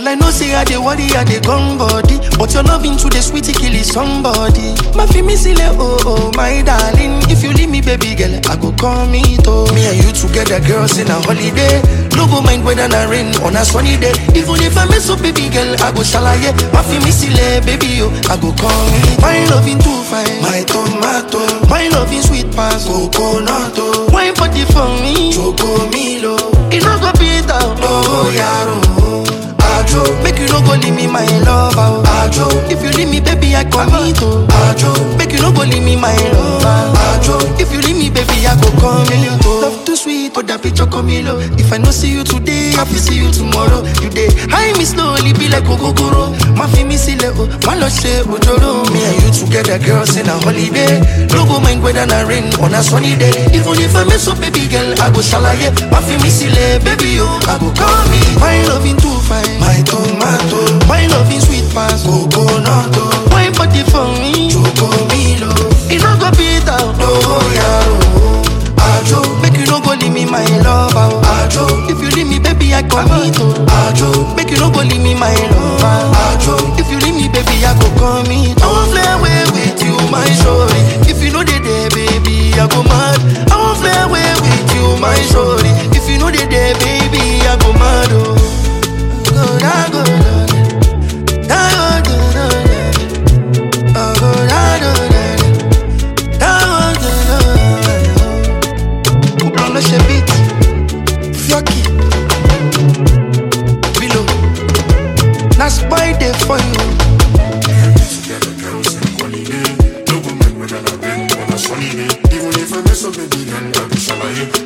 Girl, I know say I dey worry, I dey gone body. But your loving to the sweetie kill is somebody. My fi me sile, oh oh, my darling. If you leave me, baby girl, I go call me to. Me and you together, girls in a holiday. No go mind whether na rain on a sunny day. Even if I mess up, baby girl, I go shalaye. My fi me sile, baby yo, I go call me. My loving too fine, my tomato. My loving sweet pass, coconut. oh. Wine party for me, choco milo. It no go beat out, oh yaro. Ajo, make you no go leave me my lover. Ajo, if you leave me, baby, I commit. oh. Ajo, make you no go leave me my lover. Ajo, if you leave me, baby, I go come in. Love too sweet, oh that picture come in. If I no see you today, I will see you tomorrow. You day, high me slowly, be like Ogogoro. My fi me see oh, my love say Ojoro. Me and you together, girls in a holiday. No go mind whether na rain on a sunny day. Even if I mess up, baby girl, I go shalaye. My fi me see baby, yo, I go call me. My loving too fine, my tomato. My loving sweet pass, coconut. oh. Wine body for me, choco milo. It no go beat out, oh yaro. Ajo, make you no go leave me my lover. Ajo, if you leave me, baby, I commit. oh. Ajo, make you no go leave me my lover. Ajo, if you leave me, baby, I go commit. I won't fly away with you, my shorty. If you know they there, baby, I go mad. I won't fly away with you, my shorty. If you know they there, baby, I go mad. Oh, go da go da da go da da da. Oh, go da da da da. Da go da da da. Couple lâche beat, Fioki, Bilo, na spy dey for you. Together, girls in holiday. No go mind whether na rain or na sunny day. Even if I mess up, baby girl, I be shalaye.